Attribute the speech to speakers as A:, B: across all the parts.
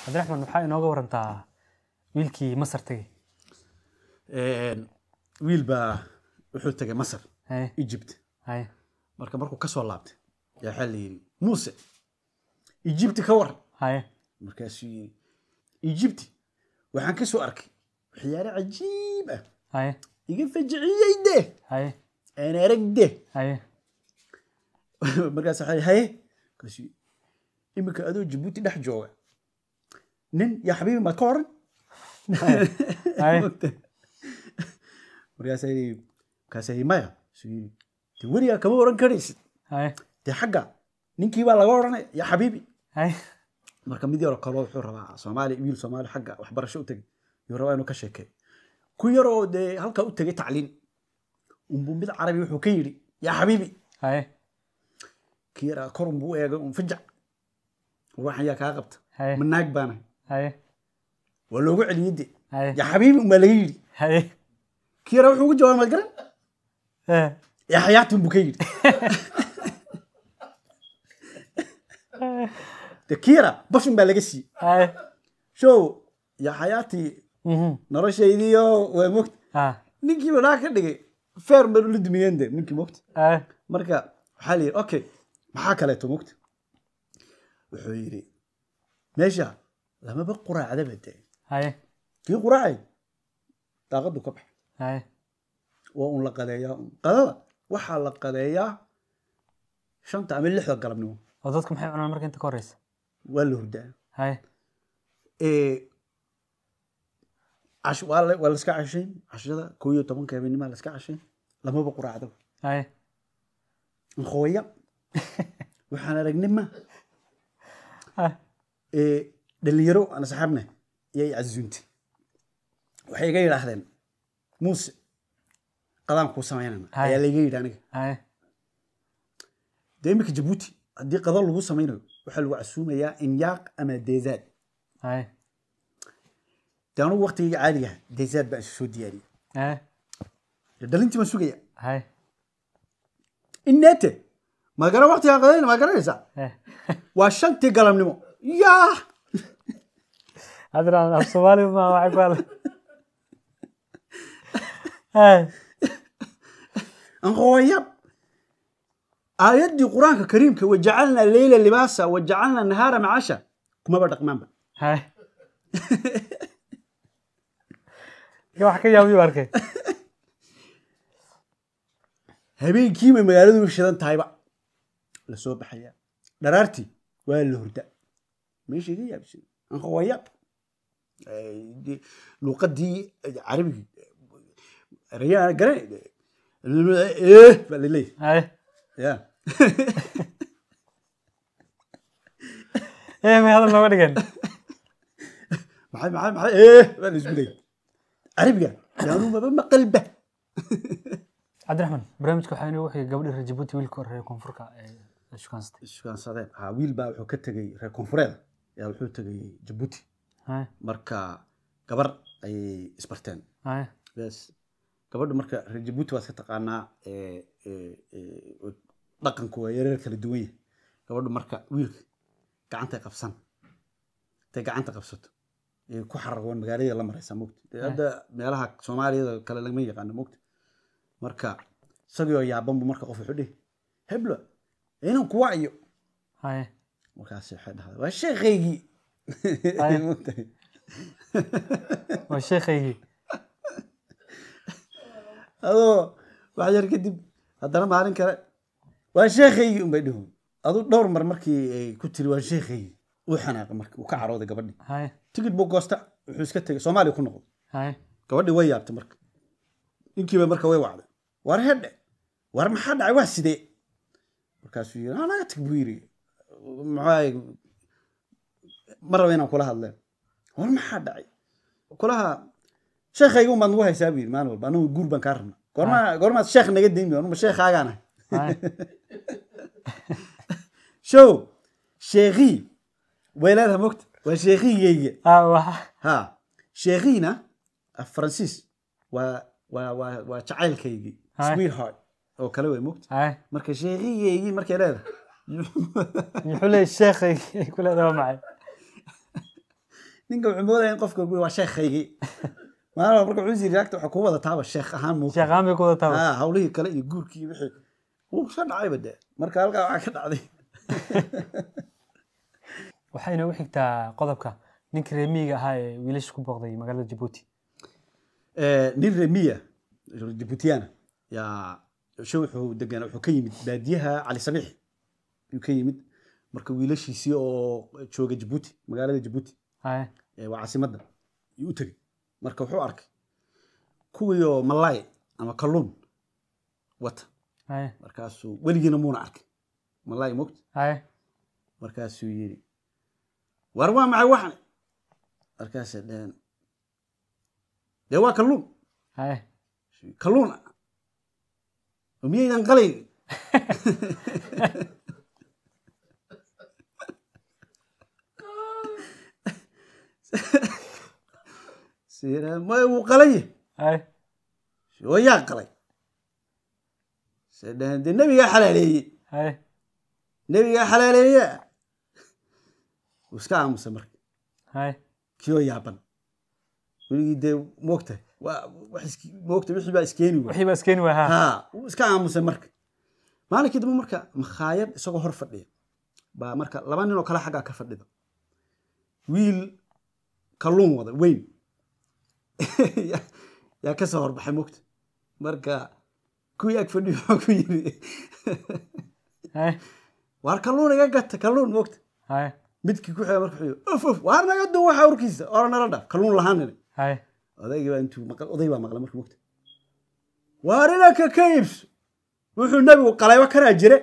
A: cabdiraxmaan waxaa inooga warantaa wiilkii masar tegey
B: wiil baa wuxuu tegay masar
A: haye
B: egypt
A: haye
B: marka markuu ka soo laabtay yaa waxaa la yidhi muuse egypti ka waran
A: haye
B: markaasuu yidhi egypti waxaan ka soo arkay waxyaale cajiib ah
A: haye
B: iga fajiciyey de
A: haye
B: aan arag de
A: haye
B: markaas waxaa yidhi, haye markaasuu yidhi, iminka adoo jabuuti dhex jooga nin yaa xabiibi maad ka oran
A: haye
B: markaasaa yidhi markaasaa yidhi maya suu yidhi de weligaa kama oran karaysid
A: haye
B: dee xagga ninkii baa laga oranaya yaa xabiibi
A: haye
B: marka mid yaroo kaloo wuxuu rabaa soomaali wiil soomaali xagga waxbarasho u tegay yuu rabaa inuu ka sheekeeyo ku yaroo dee halkaa u tegay tacliin unbuu mid carabi wuxuu ka yidhi yaa xabiibi
A: haye
B: kii yaraa kor unbuu u eegay un fajac waxan yaa kaa qabta
A: haye
B: ma naag baana
A: haye
B: waa loogu celiyey de
A: haye
B: yaa xabiibi unbaa laga yidhi
A: haye
B: kii yaraa wuxuu ugu jawaabay maad garan
A: Eh,
B: yaa xayaati unbuu ka yidhi de kii yaraa bas unbaa laga siiyey
A: haye
B: show yaa xayaati
A: mhm
B: noloshaydiiyo waa mogta
A: ha
B: ninkii badhaa ka dhigay feer banu la dumiyeen de ninkii mogta
A: haye
B: marka waxaa la yidhi okay maxaa kaleeto mogta wuxuu yidhi meesha lamaba quraacdaba de
A: haye
B: kii quraacay daaqadu ka bax
A: haye
B: waa un la qadeeyaa un qadada waxaa la qadeeyaa shanta ama lixda galabnimo
A: oo dadku maxay cunaan marka inta ka horeysa
B: waa la hurdaa
A: haye
B: Ee, cash- waa la waa la iska cashayn cashada koo iyo tobanka habeennimaa la iska cashayn lamaba quraacdaba
A: haye
B: nkooya waxaan aragnay ma
A: ha
B: ee, dhalinyaro aan asxaabna iyay casuuntay waxay iga yidhaahdeen muuse qadaan kuu samaynana
A: Hay.
B: ayaa layga yidhi aniga
A: haye
B: dee iminka jabuuti haddii qada lagu samaynayo waxaa lagu casuumayaa inyaaq ama deezaad
A: haye
B: dee anugu waqtigayga caadiga ah deezaad baan isu soo diyaariyey
A: haye
B: dee dhalintii baan sugaya
A: haye
B: inneete ma gara waqtigaa qadayna ma garanaysaa
A: eh
B: waa shantii galabnimo yaa
A: cabdiraxmaan af soomaali ma waxay ku hadla haye
B: nkooya aayaddii qur-aanka kariimka wajacalnaa leyla libaasa wajacalnaa nahaara macasha kumaba dhaqmaanba
A: haye Ninka wax ka yaabiyu arkay
B: habeenkiiba magaaladu shidan tahayba la soo baxaya dharaartii waa la hurda meesha iga yaabsan nkooya luuqadii carabigii erayaan garan eh baa laleeyahay
A: haye
B: ya
A: eh may hadal nooga dhigan
B: maxay maxay maxay eh baa la isku leeyahay carabiga yaanu maba maqalba
A: cabdiraxmaan barnaamijka waxaa inoo waxay gabadhii reer jabuuti wiilka hore reer koonfurka ee shukaanstay
B: iskuansadeen ha wiil baa wuxuu ka tegey reer koonfureed yaa wuxuu tegey jabuuti
A: haye
B: marka gabar ayay isbarteen
A: haye
B: bes gabadhu marka reer jabuuti waad ka taqaanaa ee, ee, ee, dhaqanku waa yareer kala duwan yahay gabadhu marka wiilka gacantay qabsan intay gacanta qabsato ee ku xaragoon magaalada la maraysaa mogta dee hadda meelaha soomaaliyada kale lama yaqaano mogta marka isagii oo yaabanbu marka qof wuxuu dhihi heblo inan kuwa iyo
A: haye
B: markaas waxay dhahday waa sheekhaygii
A: Ay.
B: Mogtahay?
A: waa sheekhaygii
B: adoo wax yar kadib haddana maalin kale waa sheekhaygii unbay dhihu adu dhowr mar markii ay ku tiri waa sheekhaygii uu xanaaqay marka uu ka carooday gabadhii
A: haye
B: tigid buu goosta wuxuu iska tegay soomaaliya ku noqday
A: haye
B: gabadhii way yaabtay marka ninkiiba marka way wacday war hedhe war maxaa dhacay waa sidee markaasuu yiri "Ah, naga tag buu yiri maxaa ma raba inaan kula hadleen war maxaa dhacay kulaha sheekhayga umaad nagu haysaa buu yiri maalin walba anagu guur baan kaa rabna goorma goormaad sheekh naga deymi anuma sheekhaagaan ahay
A: haye
B: show sheekhii way leedahay mogta waa sheekhigeyga
A: ah waxa
B: ha sheekhiina af faransiis waa waa waa waa jacaylkaygii
A: Hai.
B: sweetheart oo kale way mogta
A: haye
B: marka sheekhigeygii markay leedahay
A: muxuu leeyahay sheekhaygii ay ku leedahay waa maxay
B: ninka wuxuu moodaya in qofka waa sheekhaygii maalin marka wuxuu yiri agta waxaa ku wada taaba sheekh ahaan muu
A: sheekh aan bay ku wada taaba
B: ah hawlihii kale iyo guurkii iyo wixii wuu ka dhacayba dee marka halkaa waxaa ka dhacday
A: waxay inoogu xigtaa qodobka ninkii reer miyiga ahaa ee wiilasha ku booqday magaalada jabuuti
B: Eh, nin remiya jibuutiyana yaa sho wuxuu degan wuxuu ka yimid baadiyaha cali sabiix ayuu ka yimid marka wiilashiisii oo jooga jabuuti magaalada jabuuti
A: haye
B: ee waa caasimadda ayuu u tegey marka wuxuu arkay kuwiioo malaay ama kalluun wata
A: haye
B: markaasuu weligiina muuna arkay malaay mogta
A: haye
B: markaasuu yidhi war waa maxay waxan markaasay dheheen dee waa kalluun
A: haye
B: kalluun ah oo miyaydan qalayn sira may wuu qalanye
A: haye
B: oo yaa qalay se dheheen dee nebigaa xalaaleeyey
A: haye
B: nebigaa xalaaleeya wuu iska aamusay marka
A: haye
B: kiyoo yaaban weligii dee moogtahay waa wax is moogta wixii baa iskeeni waay
A: wixii baa iskeeni waa haa
B: ha wuu iska aamusay marka maalinkii dambe marka makhaayad isagoo hor fadhiya baa marka laba nin oo kale xaggaa ka fadhida wiil kalluun wada weyn yaa- yaa ka soo horbaxay mogta marka kuwii ag fadhiyo wuxuu ku yiri
A: haye
B: waar kalluun iga gata kalluun mogta
A: haye
B: midkii ku xiga marka wuxuu yiri of of waar naga duw waxa urkiisa ora nala dhaaf kalluun lahaanine
A: haye
B: odaygii baa intuu maqal oday baa maqlay marka mogta waar inanka ka iibso wuxuu nebigu qalayba kanaa jire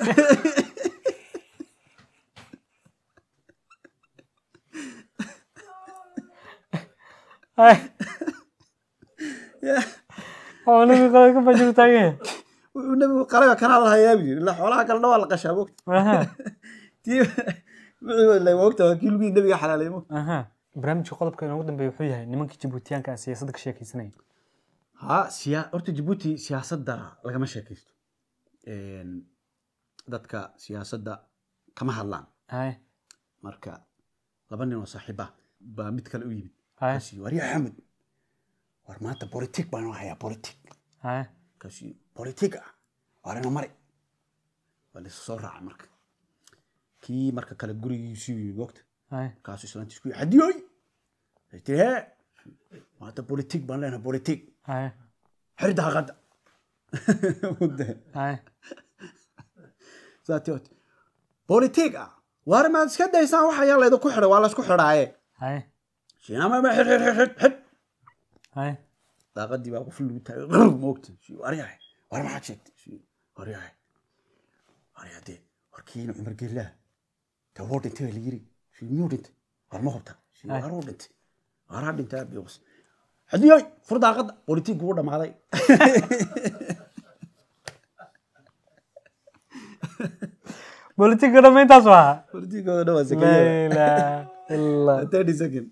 A: haye
B: Ya,
A: oo nabi qala ka bajiru taagan yahay
B: wuxuu nebigu qalayba kanaa lahayaa buu yiri ilaa xoolaha kale dhawaa la qashaa mogta
A: aha
B: tii wixii la mogta waa kii lugii nebiga xalaalay mogta
A: aha barnaamijka qodobka inoogu dambeeya wuxuu yahay nimankii jabuutiyaanka ah siyaasadda ka sheekaysanaya
B: ha siya horta jabuuti siyaasadda lagama sheekaysto Een, dadka siyaasadda kama hadlaan
A: haye
B: marka laba nin oo saaxiiba baa mid kale u yimid
A: haye
B: kaasi war yaa xamud war maanta politik baan u hayaa politik
A: haye
B: kaasi politik ah warina mari waa laysu soo raacay marka kii marka kale gurigiisuu yimid wogta
A: haye
B: markaasuu islaantiis ku yidhi hadiyoy ay tiri hee maanta politik baan leenahay politik
A: haye
B: xir daaqadda
A: haye
B: saati oti politik ah waar maad iska daysaan waxa yaa laydinku xidhay waa laysku xidhaaye
A: haye
B: shiinamama xid xid xid xid xid
A: haye
B: daaqadii baa qof lagu taagay qrr moogta waryahay war maxaad sheegtay Shii, waryahay waryaa dee warkiina cumar geellaa dee wuu dhintay baa layiri Shii, miyuu dhintay war ma hubta Shii,
A: Ay.
B: war wuu dhintay waraa dhintay abios xadiyoy fur daaqadda politik wuu dhammaaday
A: bolitika dhamma intaas waa
B: politikooda dhawaa
A: la
B: sakaya
A: ilaaha illa
B: thirty second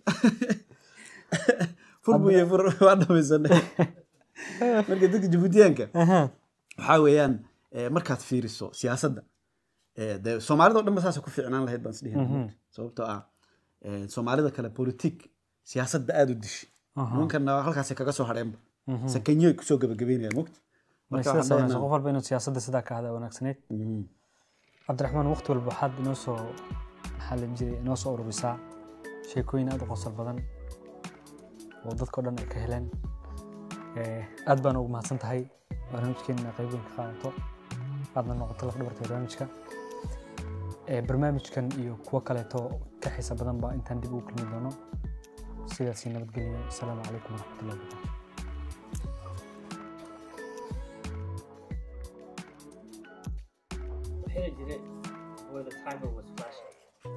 B: fur buye fur waa dhamaysanay marka dadka jabuutiyaanka
A: aha
B: waxaa weeyaan eh, markaad fiiriso siyaasadda eh, dee soomaalida o dhan ba saasa ku fiicnaan lahayd baan isdhihi sababtoo ah eh, soomaalida kale politik siyaasadda aada u dishi nimankana halkaasay kaga soo hadheenba sakanyoy kusoo gabagabeynayaan mogta marka
A: sidaas
B: waxaan
A: wanaagsan
B: dhahaynaa-
A: qof walba inuu siyaasadda sidaa ka hada wanaagsaneyd
B: Mhm.
A: cabdiraxmaan waqti walba waxaad inoo soo maxaa la jiray inoo soo ururisaa sheekooyin aad u qosol badan oo dadkao dhan ay ka heleen Eh, aad baan ugu mahadsan tahay barnaamijkeena qayboyin ka qaadato aadna noqoto laf dhabarta barnaamijka Eh, barnaamijkan iyo kuwo kaleeto ka xiisa badan baa intaan dib ugu kulmi doono sidaasi nabadgelyo asalaamu calaykum waraxmatullahi wabarakatu
C: Hit it where the timer was flashing.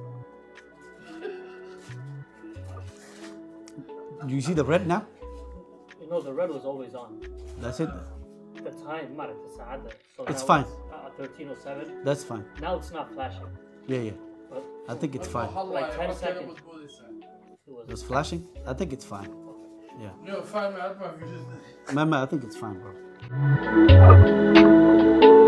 B: Do you see the red now?
C: You know, the red was always on.
B: That's it.
C: The time, Mara, the Saada. So
B: It's
C: now
B: fine.
C: Uh, 1307.
B: That's fine.
C: Now it's not flashing.
B: Yeah, yeah.
C: But
B: I think it's fine.
C: Like 10 seconds. it was.
B: It's flashing. I think it's fine. Yeah.
D: Yo, five minutes, I'd probably just
B: Mama, I think it's fine, bro.